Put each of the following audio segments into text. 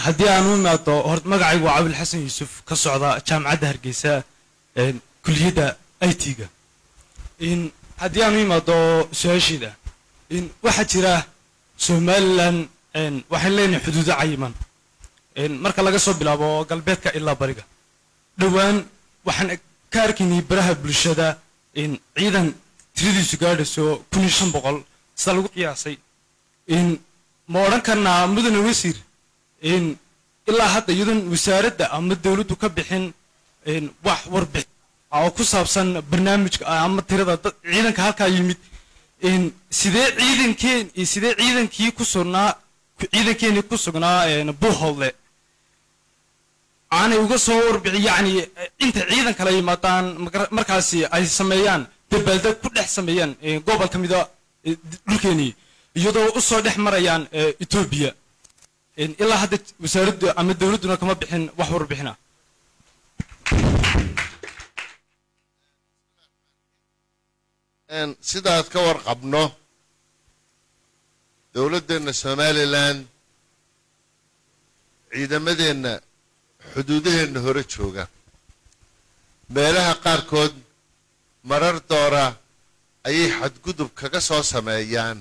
haddii aan u imaado hor magacaygu waa cabil xasan yuusuf ka socda jaamacadda hargeysa kuliyadda i t-ga haddii aan u imaado su-aashiida waxaa jira somalilan waxaan leenahay xuduudo cayiman marka laga soo bilaabo galbeedka ilaa bariga dhowaan waxaan ka arkaynay baraha bulshada ciidan tiradiisu gaadhayso kun iyo shan boqol sida lagu qiyaasay ma odhan karnaa mudane wasiir ilaa hadda iyadoon wasaaradda ama dowladdu ka bixin wax warbixin oo ku saabsan barnaamijka ama tirada ciidanka halkaa yimid sidee ciidankeen sidee ciidankii ku sugnaa ciidankeenii ku sugnaa buuhoodle aanay uga soo warbixin yacni inta ciidan kala yimaadaan markaasi ay sameeyaan dabaaldeg ku dhex sameeyaan gobol ka mida dhulkeenii iyadoo u soo dhex marayaan etoobiya ilaa hadda wasaaraddu ama dowladduna kama bixin wax warbixina sidaad ka warqabno dowladdeenna somalilan ciidamadeenna xuduudaheenna hore jooga meelaha qaarkood marar doora ayay xadgudub kaga soo sameeyaan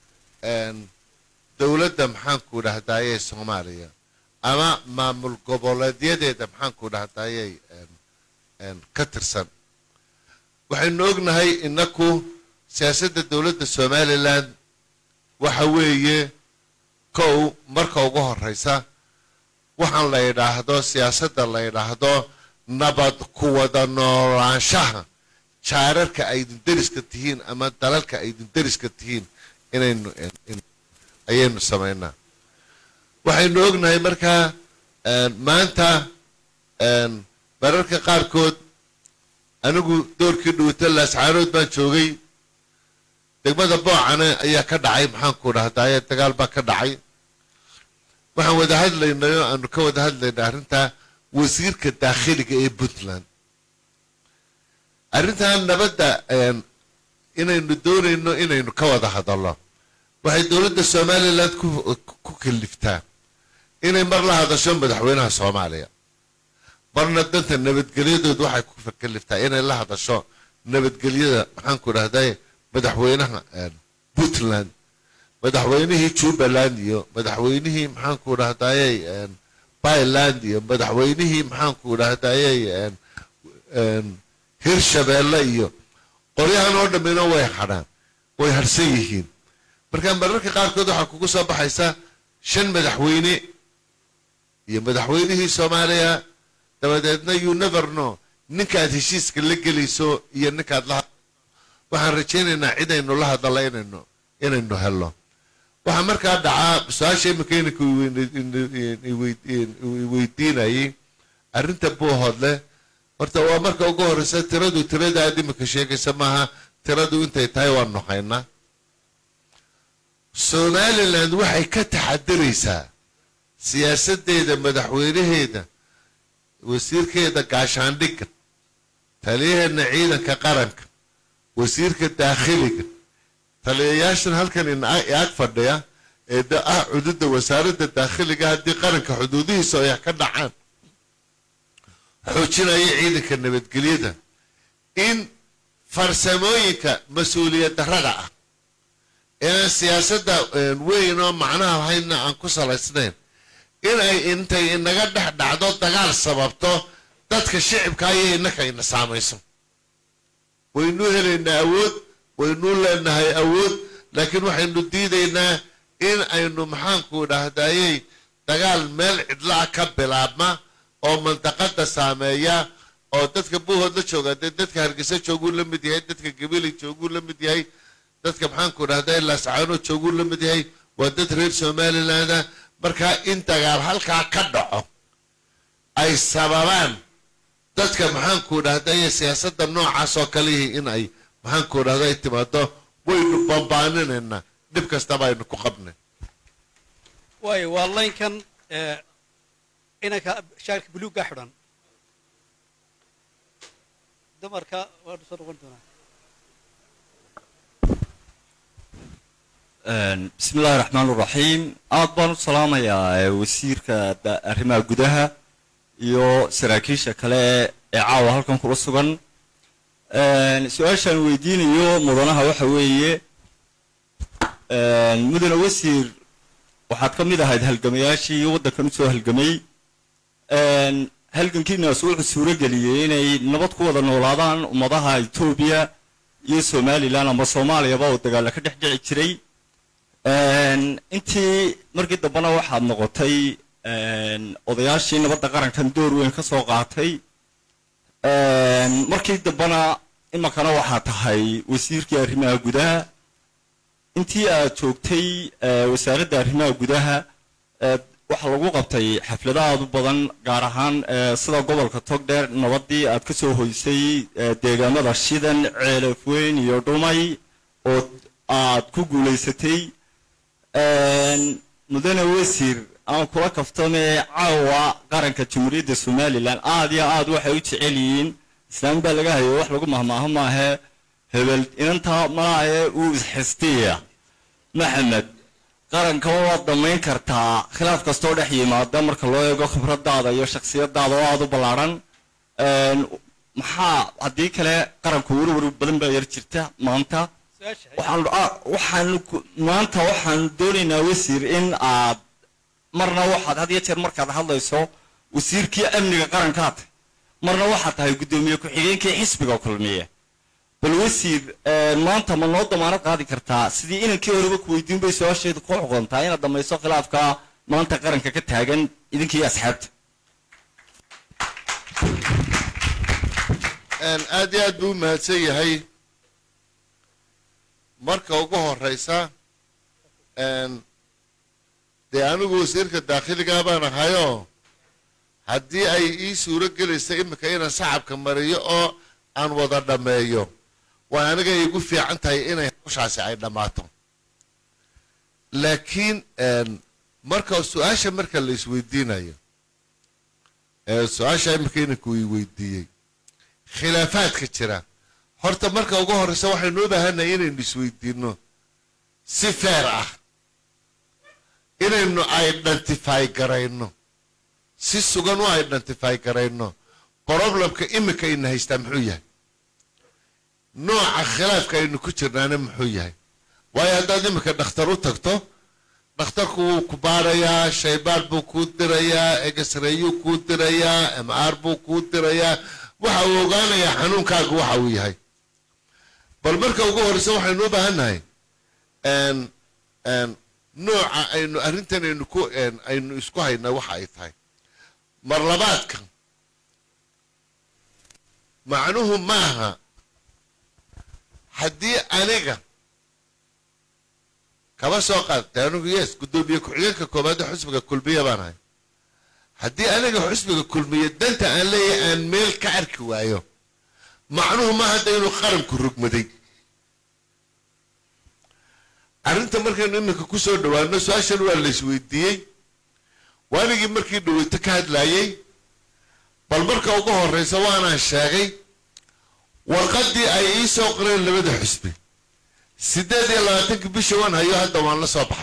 dowladda maxaanku dhahdaayey soomaaliya ama maamul goboleedyadeeda maxaanku dhahdaayey ka tirsan waxaynu ognahay innaku siyaasadda dowladda somalilan waxa weeye kow marka ugu horraysa waxaan la yidhaahdo siyaasadda la yidhaahdo nabad ku wada noolaanshaha jaararka aydin deriska tihiin ama dalalka aydin deriska tihiin inaynu ayaynu samaynaa waxaynu ognahay markaa maanta mararka qaarkood anigu doorkii dhuwita laascaanood baan joogay degmada boocane ayaa ka dhacay maxaanku dhahdaaye dagaal baa ka dhacay waxaan wada hadlaynay oo aanu ka wada hadlaynay arrintaa wasiirka daakhiliga ee puntland arrintan nabadda inaynu doonayno inaynu ka wada hadalno waxay dowladda somalilan ku kaliftaa inay mar la hadasho madaxweynaha soomaaliya marna danta nabadgelyadood waxay ku kaliftaa inay la hadasho nabadgelyada maxaanku dhahday madaxweynaha puntland madaxweynihii jubbaland iyo madaxweynihii maxaanku dhahdayey byland iyo madaxweynihii maxaanku dhahdayey hirshabeelle iyo qoryahan oo dhammina way hadhaan way harhsan yihiin marka mararka qaarkood waxaa kugu soo baxaysa shan madaxweyne iyo madaxweynihii soomaaliya dabadeedna you never know ninkaad heshiiska la gelayso iyo ninkaad la waxaan rajaynaynaa cidaynu la hadalla inaynu inaynu helno waxaa markaa dhacaa su-aasha iminka inanka weydiinayay arrinta buuhoodle horta waa marka ugu horreysa tiradu tirada aad iminka sheegaysa maaha tiradu intay tahay waanu haynaa somaliland waxay ka taxadiraysaa siyaasadeeda madaxweynaheeda wasiirkeeda gaashaandhigga taliyaheedna ciidanka qaranka wasiirka daakhiliga taliyayaashan halkan ag fadhiya ee ah xuduudda wasaaradda daakhiliga haddii qaranka xuduudihiisa ay ka dhacaan xoojinaya ciidanka nabadgelyada in farsamooyinka mas-uuliyad darrada ah ee aan siyaasadda weyn oo macnaha lahaynna aan ku salaysnayn in ay intay inaga dhex dhacdo dagaal sababto dadka shicibka ayay innaka ina saamayso waynuu helaynaa awood waynuu leenahay awood laakiin waxaynu diidaynaa in aynu maxaanku dhahdayey dagaal meel cidla-a ka bilaabma oo mandaqada saameeya oo dadka buuhood la jooga dee dadka hargeysa jooguu la mid yahay dadka gabiley jooguu la mid yahay dadka maxaanku dhahday laascaano jooguu la mid yahay waa dad reer somaliland markaa in dagaal halkaa ka dhaco ay sababaan dadka maxaanku dhahday siyaasadda noocaas oo kalihii in ay maxaanku dhahday timaado waynu bambaaninaynaa dhib kastaba aynu ku qabnay waayo waa laynkan inanka shaarka buluugga xidhan dumarka waanu soo noqon doonaa bismi illaahi raxmaan raxiim aad baan u salaamayaa eh, wasiirka da- arrimaha gudaha iyo saraakiisha kale ee caawa halkan kula sugan su-aashaan weydiinayo mudanaha waxa weeye mudane wasiir waxaad ka mid ahayd halgamayaashii waddankan usoo halgamay halgankiinaas wuxuu suuro geliyey inay nabad ku wada noolaadaan ummadaha etoobiya iyo somalilan ama soomaaliyaba oo dagaalla ka dhex dhici jiray intii markii dambena waxaad noqotay odayaashii nabadda qarankan door weyn ka soo qaatay markii dambena iminkana waxaa tahay wasiirkii arrimaha gudaha intii aad joogtay eh, wasaaradda arrimaha gudaha eh, waxaa lagu qabtay xaflado aad u badan gaar ahaan eh, sida gobolka togdheer nabadii aad ka soo hoysay eh, deegaamada shidan ceelafweyn iyo dhumay oo aad ku guulaysatay mudane wasiir aan kula kaftame caawa qaranka jamhuuriyadda somalilan aad iyo aad waxay u jecel yihiin islaam baa laga hayo wax lagu mahmaaho maahe hebel inantaa malaahe uu isxistiya maxamed qarankaba waad dhammayn kartaa khilaaf kastoo dhex yimaada marka loo eego khibradaada iyo shaksiyadaada oo aada u ballaadhan maxaa haddii kale qaranku werwer badan baa yar jirta maanta waxaan ah, waxaan ku- maanta waxaan doonaynaa wasiir in aad marna waxaad had iyo jeer markaad hadlayso wasiirkii amniga qarankaad marna waxaad tahay guddoomiye ku-xigeenkii xisbiga kulmiye bal wasiir eh, maanta ma noo damaanad qaadi kartaa sidii inankii horeba ku weydiin bay su-aasheedu ku xuquntaa inaad dhamayso khilaafka maanta qaranka ka taagan idinkii asxaabta Een, aad iyo aad buu u mahadsan yahay marka ugu horeysa een, dee anigu wasiirka daakhiligaa baan ahayoo haddii ay ii suuro gelaysa iminka inaan sacabka mariyo oo aan wada dhammeeyo waa aniga igu fiican tahay inay hawshaasi ay dhammaato laakiin een, marka su-aasha marka la isweydiinayo ee su-aasha iminka inanku ii weydiiyey khilaafaadka jira horta marka ugu horeysa waxaynu u baahannahay inaynu isweydiinno si feer ah inaynu identify garayno si sugan u identify garayno problemka imika ina haystaa muxuu yahay nooca khilaafka aynu ku jirnaana muxuu yahay waayo haddaad imika dhakhtar u tagto dhakhtarku wuu ku baarayaa shaybaar buu kuu dirayaa egesrayuu kuu dirayaa mr buu kuu dirayaa waxa uu ogaanayaa xanuunkaagu waxa uu yahay bal marka ugu horeysa waxaynu u baahan nahay n n nooca aynu arrintan aynu ku n aynu isku haynaa waxa ay tahay mar labaadka macnuhu maaha haddii aniga kaba soo qaadtay anigu yes guddoomiye ku-xigeenka koobaad ee xusbiga kulmiya baan ahay haddii aniga xusbiga kulmiye danta aan leeyahay aan meel ka arki waayo macnuhu ma hadda inuu qaranku rugmaday arrinta markaynu iminka ku soo dhowaano su-aashan waa la isweydiiyey waanigii markii dhaweyto ka hadlaayey bal marka ugu horeysa waanaan sheegay warqaddii ay ii soo qoreen labada xusbi siddeed iyo labaatankii bisha waan hayo hadda waan la soo baxay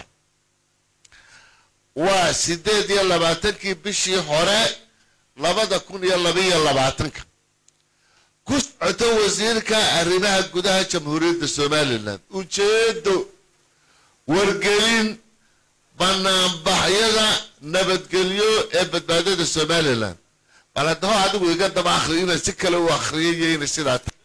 waa siddeed iyo labaatankii bishii hore labada kun iyo labaiyo labaatanka ku socoto wasiirka arrimaha gudaha jamhuuriyadda somalilan ujeedo wargelin banaanbaxyada nabadgelyo ee badbaadada somalilan bal haddaba adigu iga daba akhri inaan si kale u akhriyay iyo inay sidaa tahay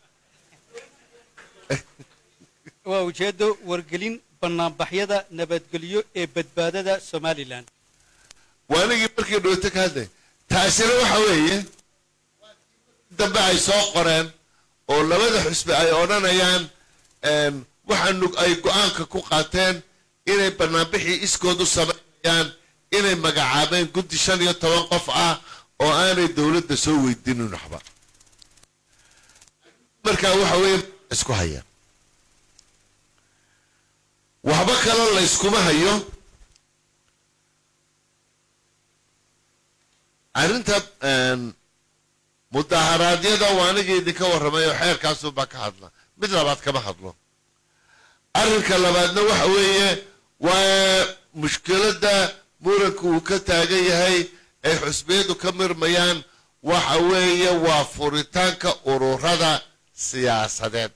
waa ujeeddo wargelin banaanbaxyada nabadgelyo ee badbaadada somalilan waa anigii markii dhowto ka hadlay taasina waxa weeye dambe ay soo qoreen oo labada xusbi ay odhanayaan waxaanu ay go-aanka ku qaateen inay banaanbixii iskood u samaynayaan inay magacaabeen guddi shan iyo toban qof ah oo aanay dowladda soo weydiinin waxba markaa waxa weeye isku hayaan waxba kaloo la yskuma hayo arrinta mudaharaadyada waa anigii idinka warramay oo xeerkaasuunbaa ka hadla mid labaad kama hadlo arrinka labaadna waxa weeye waa mushkiladda muranku uu ka taagan yahay ay xusbiyadu ka mirmayaan waxa weeye waa furitaanka ururada siyaasadeed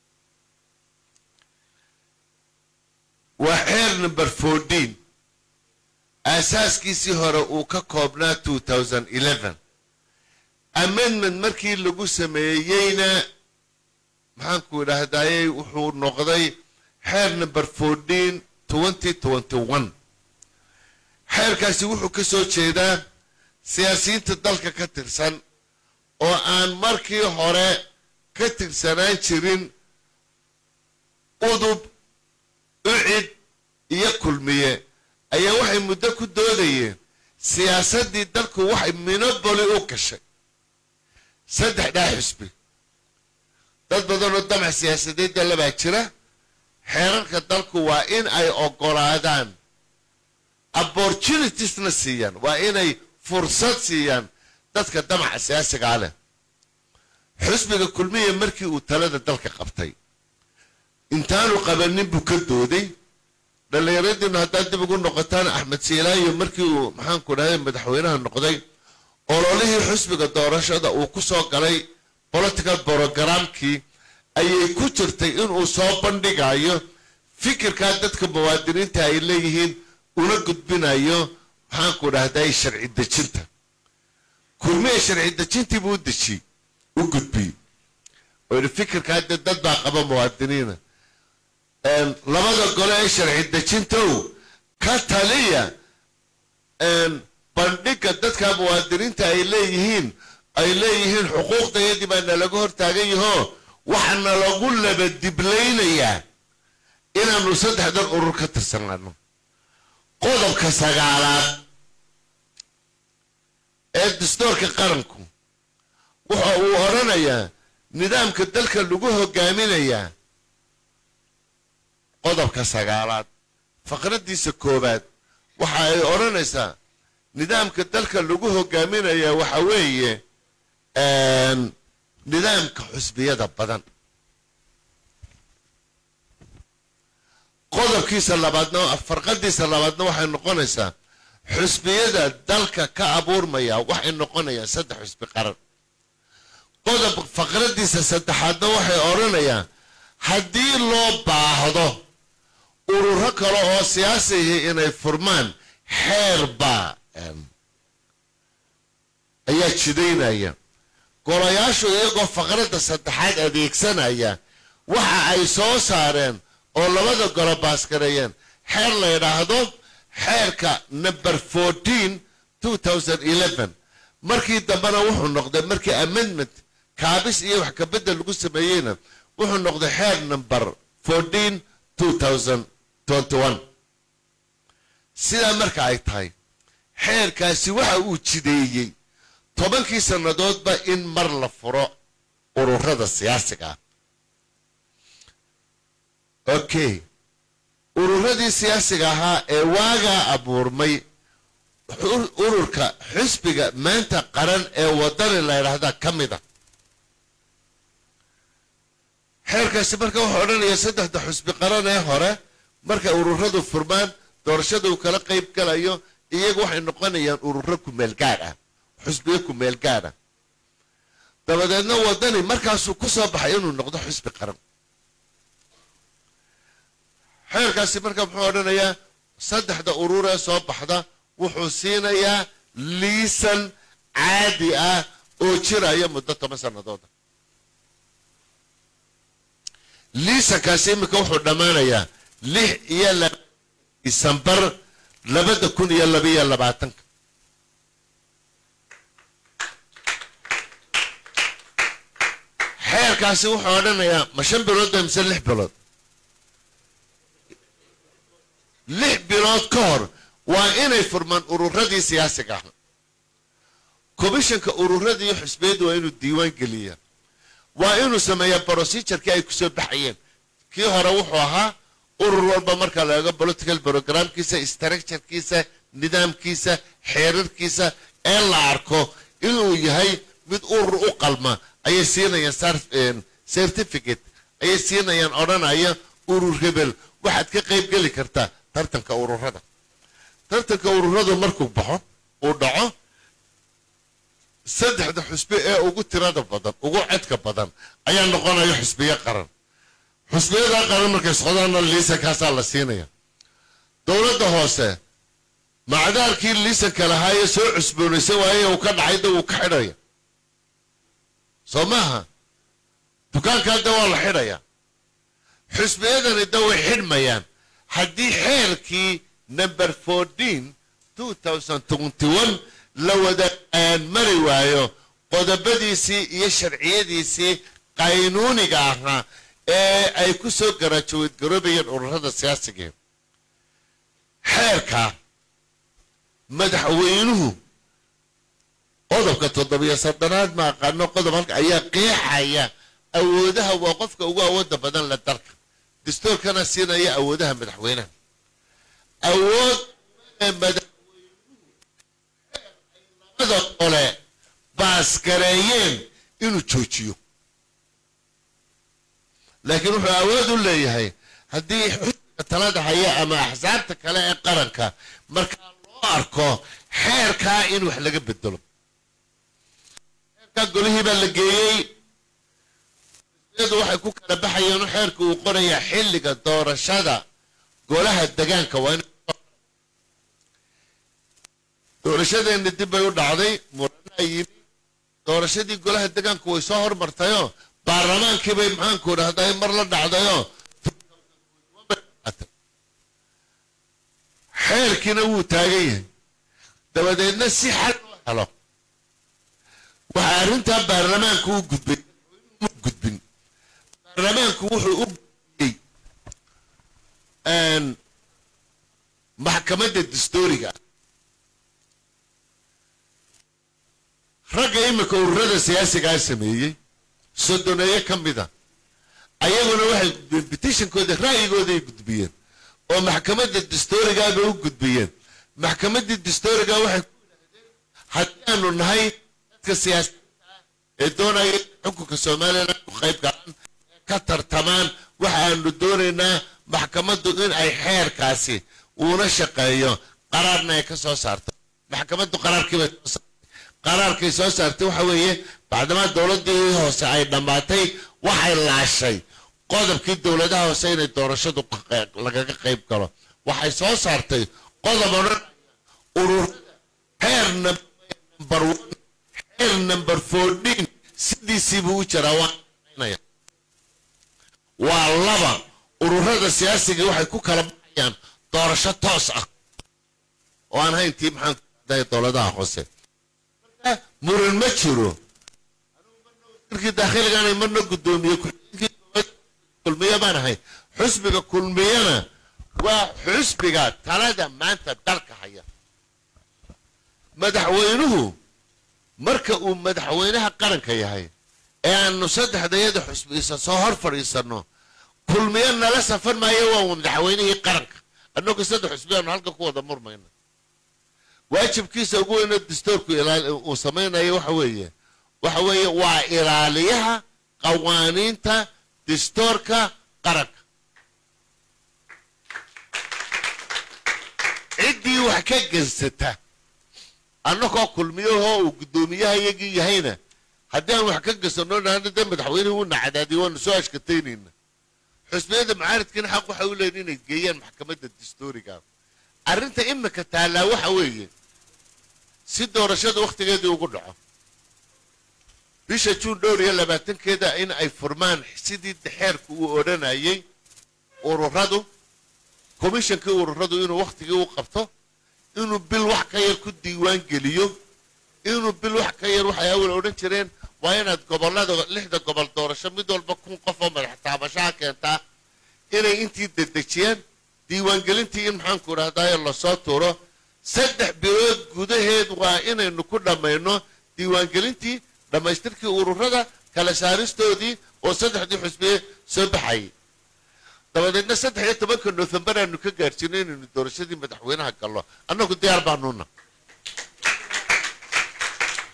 waa xeer number fourteen aasaaskiisii hore uu ka koobnaa two thousand eleven amendment markii lagu sameeyeyna maxaanku idhaahdayey wuxuu noqday xeer number fourteen twenty twenty one xeerkaasi wuxuu ka soo jeedaa siyaasiyiinta dalka ka tirsan oo aan markii hore ka tirsanaan jirin udub ucid iyo kulmiye ayaa waxay muddo ku doodayeen siyaasaddii dalku waxay minoboli u gashay saddex dhaa xusbi dad badanoo damac siyaasadeedda labaa jira xeerarka dalku waa in ay oggolaadaan opportunitiesna siiyaan waa inay fursad siiyaan dadka damaca siyaasigaa leh xusbiga kulmiya markii uu talada dalka qabtay intaanu qabanin buu ka dooday dhallinyaradiinu haddaad dib ugu noqotaan axmed siilaayo markii uu maxaanku dhahday madaxweynaha noqday ololihii xusbiga doorashada uu ku soo galay political brogramkii ayay ku jirtay inuu soo bandhigayo fikirkaa dadka muwaadiniinta ay leeyihiin una gudbinayo maxaanku dhahday sharci dejinta kulmiya sharci dejintii buu u dejiyey u gudbiyey oo yidhi fikirkaa dee dad baa qaba muwaadiniina labada gole ee sharci dejintow ka taliya bandhiga dadka muwaadiniinta ay leeyihiin ay leeyihiin xuquuqdayadii baa nalaga hortaagan yahoo waxaana lagu labadiblaynayaa inaanu saddexdan urur ka tirsanaano qodobka sagaalaad ee dastoorka qaranku waxa uu odhanayaa nidaamka dalka lagu hogaaminayaa qodobka sagaalaad faqraddiisa koowaad waxa ay odhanaysaa nidaamka dalka lagu hogaaminayaa waxa weeye nidaamka xusbiyada badan qodobkiisa labaadna farqadiisa labaadna waxay noqonaysaa xusbiyada dalka ka abuurmaya waxay noqonayaan saddex xusbi qaran qodob faqradiisa saddexaadna waxay odhanayaan haddii loo baahdo ururo kale oo siyaasihi inay furmaan xeerbaa ayaa jidaynaya golayaashu iyagoo faqradda saddexaad adeegsanaya waxa ay soo saareen oo labada golo baaskareeyeen xeer la yidhaahdo xeerka number fourteen two thousand eleven markii dambena wuxuu noqday markii amendment kaabis iyo wax kabedel lagu sameeyeyna wuxuu noqday xeer number fourteen two thousand twenty one sidaa marka ay tahay xeerkaasi waxa uu jideeyey tobankii sannadoodba in mar la furo ururada siyaasiga ah okay ururadii siyaasiga ahaa ee waagaa abuurmay ururka xisbiga maanta qaran ee wadani la ydhaahdaa ka mid a xeerkaasi marka wuxuu odhanayaa saddexda xusbi qaran ee hore markay ururadu furmaan doorashada uu kala qayb galayo iyagu waxay noqonayaan ururo kumeel gaadh ah xusbiyo kumeel gaadh ah dabadeedna wadani markaasuu ku soo baxay inuu noqdo xusbi qaran xeerkaasi marka muxuu odhanayaa saddexda urur ee soo baxda wuxuu siinayaa liisan caadi ah oo jiraya muddo toban sannadooda liisankaasi iminka wuxuu dhammaanayaa lix iyo laba disembar labada kun iyo labaiyo labaatanka xeerkaasi wuxuu odhanayaa ma shan bilood ba mise lix bilood lix bilood ka hor waa inay furmaan ururadii siyaasiga ah komishanka ururadii iyo xusbiyaddu waa inuu diiwaan geliyaa waa inuu sameeyaa procedurkii ay kusoo baxayeen kii hore wuxuu ahaa urur walba marka la eego political programkiisa structurekiisa nidaamkiisa xeerarkiisa ee la arko inuu yahay mid urur u qalma ayay siinayaan certificate ayay siinayaan odhanaya urur hebel waxaad ka qayb geli kartaa tartanka ururada tartanka ururadu markuu baxo uu dhaco saddexda xusbi ee ugu tirada badan ugu codka badan ayaa noqonaya xusbiyo qaran xusbiyada qaran markay socdaanna liisankaasaa la siinaya dowladda hoose macdaarkii liisanka lahaayee soo cusboonaysan waaye uu ka dhacayda wuu ka xidhaya soo maaha dukaankaa da waa la xidhaya xusbiyadani da way xidhmayaan haddii xeerkii number fourteen two thousand twenty one la wada mari waayo qodobadiisii iyo sharciyadiisii qaynuuniga ahaa ee ay ku soo garaajaweed garoobayeen ururada siyaasiga xeerka madaxweynuhu qodobka toddobiyo soddonaad ma aqaano qodob halka ayaa qeexaya awoodaha waa qofka ugu awooda badan la dalka dastuurkana siinaya awoodaha madaxweynaha awood madaxweynuhu qole baasgareeyeen inuu joojiyo laakiin wuxuu awood u leeyahay haddii xusbiga talada haya ama axsaabta kale ee qaranka markaa loo arko xeerkaa in wax laga bedelo xeerkaa golihii baa la geeyey iyadu waxay ku kala baxayeen xeerka uu qorayaa xilliga doorashada golaha degaanka waa in doorashadeenna dib bay u dhacday muranaa yimi doorashadii golaha degaanku way soo hormartayoo baarlamaankii bay maxaanku dhahday mar la dhacdayoo xeerkiina wuu taagan yahay dabadeedna si xal loo helo waxaa arrintaa baarlamaanku u gudbay u gudbin baarlamaanku wuxuu u gudbiyey maxkamadda dastooriga ah ragga imika ururada siyaasigaa sameeyey sodoneeye ka mida ayaguna waxay gudbiyeen bitishankooda ra'yigooday gudbiyeen oo maxkamadda dastoorigaaba u gudbiyeen maxkamaddii dastooriga waxay ku yidhahdeen haddii aanu nahay dadka siyaasiyiinta ah ee doonaya xukunka somalilan ku qayb galaan ee ka tartamaan waxaanu doonaynaa maxkamaddu in ay xeerkaasi uuna shaqeeyo qaraarna ay ka soo saarto maxkamaddu qaraarkiibay soo saartay qaraarkay soo saartay waxa weeye bacdamaa dowladdii hoose ay dhammaatay waxay laashay qodobkii dowladaha hoose inay doorashadu lagaga qayb galo waxay soo saartay qodob odhan ururada xeer number one xeer number fourteen sidiisiibuu u jiraa waanaya waa laba ururada siyaasiga waxay ku kala baxayaan doorasho toos ah oo aan hayntii maxaan kudahay dowladaha hoose muran ma jiro markii daakhiligaanay marna guddoomiye kulmiye baan ahay xusbiga kulmiyana waa xusbiga talada maanta dalka haya madaxweynuhu marka uu madaxweynaha qaranka yahay ee aanu saddexdayada xusbiisa soo hor fadhiisanno kulmiye nala safan maayo waa madaxweynihii qaranka annagu saddex xusbi aanu halka ku wada murmayna waajibkiisa ugu weyno dastoorku uu samaynayo waxa weeye waxa weeye waa ilaaliyaha qawaaniinta dastoorka qaranka ciddii wax ka gensata annagoo kulmiyahoo uu guddoomiyaha iyagii yahayna haddii aan wax ka gesano dhahna dee madaxweynuhu uuna cadaadiyo waanu soo ashkataynayna xusbiyada mucaaridkiina xaq waxay u leeyihin inay geeyaan maxkamadda dastooriga arrinta imika taallaa waxa weeye si doorashada wakhtigeedii ugu dhaco bisha juun dhowr iyo labaatankeeda in ay furmaan sidii xeerku uu odhanayay ururadu komishankii ururadu inuu wakhtigii u qabto inuu bil wax ka yar ku diiwaan geliyo inuu bil wax ka yar waxay awal odhan jireen waa inaad gobollada lixda gobol doorasho mid walba kun qof oo madax taabashaha keentaa inay intii dedejiyaan diiwaangelintii in maxaanku idhahdayo lasoo tuuro saddex bilood gudaheed waa inaynu ku dhammayno diiwaangelintii dhammaystirkii ururada kala saaristoodii oo saddexdii xusbiye soo baxayay dabadeedna saddex iyo tobanka nofembar aanu ka gaadhsiino inaynu doorashadii madaxweynaha gallo annagu diyaar baanuuna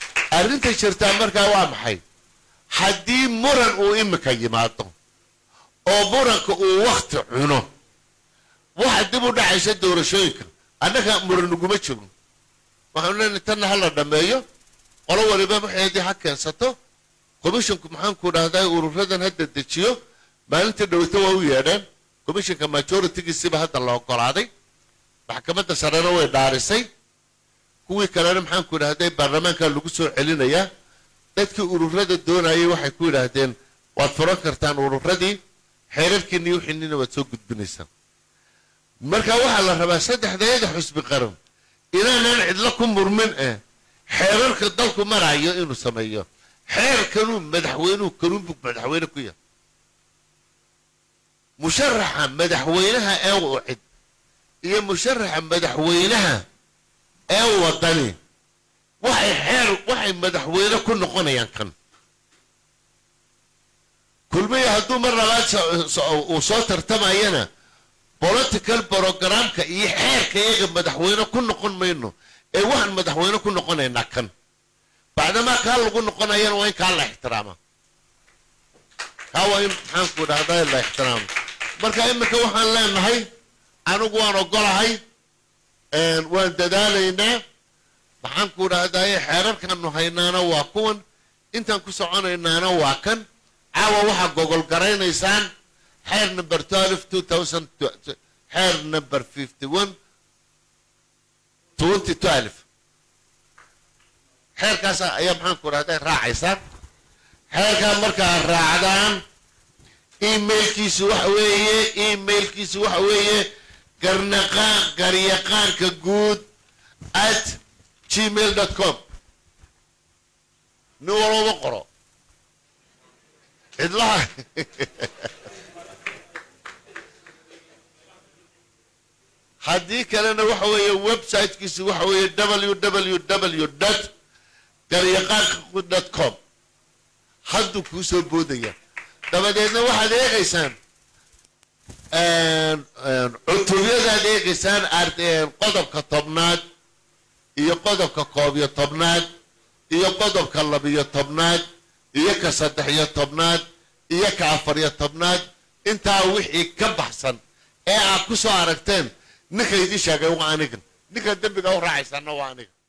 arrinta jirtaa markaa waa maxay haddii muran uu imika yimaado oo muranka uu wakti cuno waxa dib u dhacaysa doorashooyinka annaga muranuguma jirno waxaanu leenahay tanna ha la dhammeeyo qolo waliba waxeedii ha keensato commissionku maxaanku dhahdaa ururadan hadda dejiyo maalintii dhowto waa u yeedheen commissionka majoritygiisiba hadda la ogolaaday maxkamadda sarena way dhaarisay kuwii kalena maxaanku idhahday baarlamaanka lagu soo celinayaa dadkii ururada doonayay waxay ku yidhaahdeen waad furan kartaan ururadii xeerarkiinii wixiinina waad soo gudbinaysaan marka waxaa la rabaa saddexdeeda xusbi qaran inaanan cidlo ku murmin eh xeerarka dalku marayo inuu sameeyo xeerkanuu madaxweynuhu kanuunbug madaxweyne ku yahay musharaxa madaxweynaha ee ucid iyo musharaxa madaxweynaha ee wadani waxay xeer waxay madaxweyne ku noqonayaan kan kulmiya hadduu mar labaad uu soo tartamayana political programka iyo xeerka iyaga madaxweyne ku noqon mayno ee waxaan madaxweyne ku noqonaynaa kan bacdamaa kaa lagu noqonayana waa in kaa la ixtiraama kaa waa in maxaanku dhahdaa la ixtiraamo marka iminka waxaan leenahay anigu waan ogolahay waan dadaalaynaa maxaanku dhahdaye xeerarkaanu haynaana waa kuwan intaan ku soconaynaana waa kan caawa waxaa gogol garaynaysaan xeer number twelve two thousand xeer number fifty one twenty twelve xeerkaas ayaa maxaanku dhahday raacaysaan xeerkaa markaa raacdaan emailkiisu waxa weeye emailkiisu waxa weeye garnaqaan garyaqaanka guud at gmail dot com nin walooba qoro cidlaha haddii kalena waxa weeye websitekiisu waxa weeye w w w dot garyaqaanka guud dot com hadduu kuu soo boodaya dabadeedna waxaad eegaysaan cutubyadaad eegaysaan qodobka tobnaad iyo qodobka koob iyo tobnaad iyo qodobka labiyo tobnaad iyo ka saddex iyo tobnaad iyo ka afar iyo tobnaad intaa wixii ka baxsan ee aad ku soo aragteen ninka idii sheegay waa anigan ninka dembiga u raacaysaana waa aniga